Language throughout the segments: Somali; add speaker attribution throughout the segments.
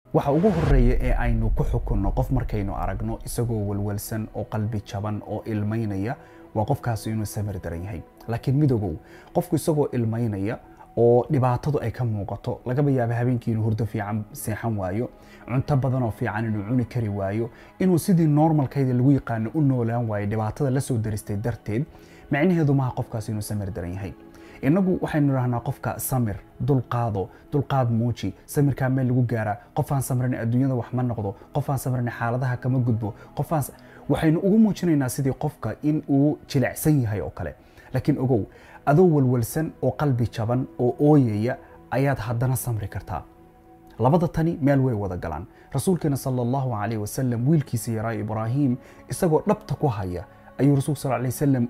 Speaker 1: waxa ugu horeeya ee aynu ku xukunno qof markaynu aragno isagoo walwalsan oo qalbi jaban oo ilmaynaya waa qofkaasi inuu samir daran yahay laakiin midogow qofku isagoo ilmaynaya oo dhibaatadu ay ka muuqato lagaba yaaba habeenkii inuu hurdo fiican seexan waayo cunto badan oo fiican inuu cuni kari waayo inuu sidii normalkayda lagu yaqaano u noolaan waayo dhibaatada la soo daristay darteed micnaheedu maaha qofkaasi inuu samir daran yahay inagu waxaynu idhahnaa qofka samir dulqaado dulqaad muuji samirkaa meel lagu gaaraa qofaan samrin adduunyada wax ma noqdo qofaan samrin xaaladaha kama gudbo qofaan waxaynu ugu muujinaynaa sidii qofka in uu jilicsan yahay oo kale laakiin ogow adoo walwalsan oo qalbi jaban oo ooyaya ayaad haddana samri kartaa labada tani meel way wada galaan rasuulkeena sala allahu calayh wasalam wiilkiisa yaraa ibraahim isagoo dhabta ku haya ayuu rasuulka sal alay wasalam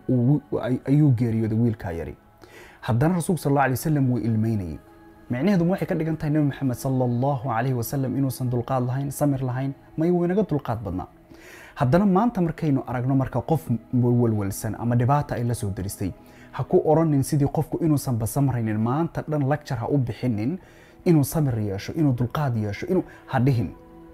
Speaker 1: ayuu geeriyooday wiilkaa yari haddana rasuulka sal alla alay wasalam wuu ilmeynayay micnaheedu waxay ka dhigan tahay nebi maxamed sala allahu calayhi wasalam inuusan dulqaad lahayn samir lahayn may waynaga dulqaad badnaa haddana maanta markaynu aragno marka qof walwalsan ama dhibaata ay la soo daristay ha ku oranin sidii qofku inuusanba samraynin maanta dhan lecture ha u bixinin inuu samir yeesho inuu dulqaad yeesho inuu ha dhihin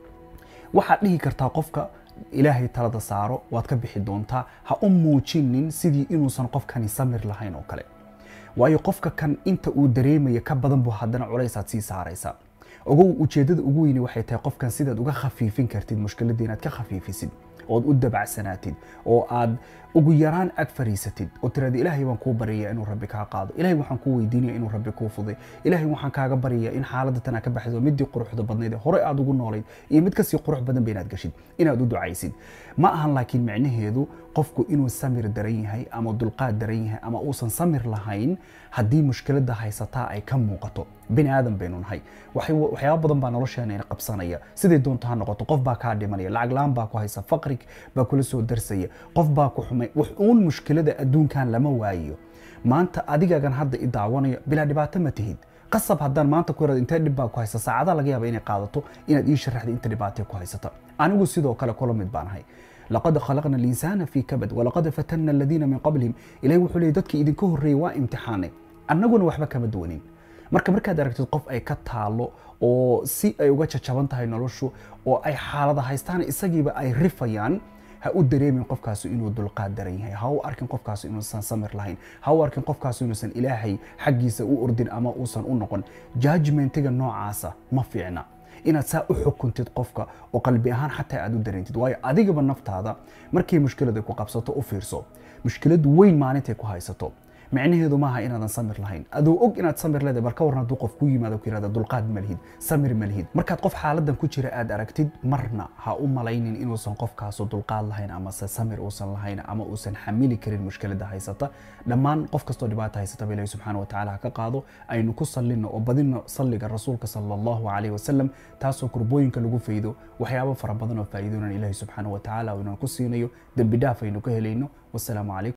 Speaker 1: waxaad dhihi kartaa qofka ilaahay talada saaro waad ka bixi doontaa ha u muujinin sidii inuusan qofkani samir lahayn oo kale waayo qofka kan inta uu dareemaya ka badan buu haddana culaysaad sii saaraysaa ogow ujeeddada ugu weyni waxay tahay qofkan sidaad uga khafiifin kartid mushkiladda inaad ka khafiifisid ood u dabacsanaatid oo aad ugu yaraan ag fariisatid oo tiraada ilaahay baan kuu baryayaa inuu rabbi kaa qaado ilaahay waxaan kuu weydiinaya inuu rabbi kuu fuday ilaahay waxaan kaaga baryayaa in xaaladda tan aad ka baxdo midii quruxda badnayd ee hore aad ugu noolayd iyo mid kasii qurux badan ba inaad gashid inaad u ducaysid ma ahan laakiin micnaheedu qofku inuu samir daran yahay ama dulqaad daran yahay ama uusan samir lahayn haddii mushkiladda haysataa ay ka muuqato bini aadan baynu nahay waxyaaba badan baa nolosheena ina qabsanaya siday doonto ha noqoto qof baa kaa dhimanaya lacag la-aan baa ku haysa faqri baa kula soo darsaya qof baa ku xumay wax uun mushkilada adduunkan lama waayo maanta adigagan hadda i daawanayo bilaa dhibaato ma tihid qasab haddaan maanta ku yarado intee dhib baa ku haysa saacadaha laga yaaba inay qaadato inaad ii sharaxda inta dhibaatee ku haysata anigu sidoo kale kula mid baan ahay laqad khalaqna alinsaana fii kabad walaqad fatanna aladiina min qablihim ilahi wuxuu leeyay dadkii idinka horreeyey waa imtixaanay annaguna waxba kama duwanin marka markaad aragtid qof ay ka taalo oo si ay uga jajaban tahay noloshu oo ay xaalada haystaan isagiiba ay rifayaan ha u dareemin qofkaasi inuu dulqaad daran yahay ha u arkin qofkaasi inuusan samir lahayn ha u arkin qofkaasi inuusan ilaahay xaggiisa u ordin ama uusan u noqon judgmentiga noocaasa ma fiicna inaad saa u xukuntid qofka oo qalbi ahaan xataa aad u dareentid waayo adigaba naftaada markay mushkilada ku qabsato u fiirso mushkilad weyn maalintay ku haysato micnaheedu maaha inaadan samir lahayn adoo og inaad samir leedahay bar ka waran hadduu qof ku yimaado ku yirahda dulqaad ma lihid samir ma lihid markaad qof xaaladan ku jira aad aragtid marna ha u malaynin inuusan qofkaasu dulqaad lahayn amase samir uusan lahayn ama uusan xamili karin mushkilada haysata dhammaan qof kastoo dhibaata haysataba ilahi subxaana wa tacaala ha ka qaado aynu ku sallino oo badino salliga rasuulka sala allahu calayhi wasalam taasoo kurbooyinka lagu faydo waxyaabo fara badan oo faa'iidoonan ilahi subxaana wa tacaala inaan ku siinayo dembi dhaaf aynu ka helayno wasalaamu calaykum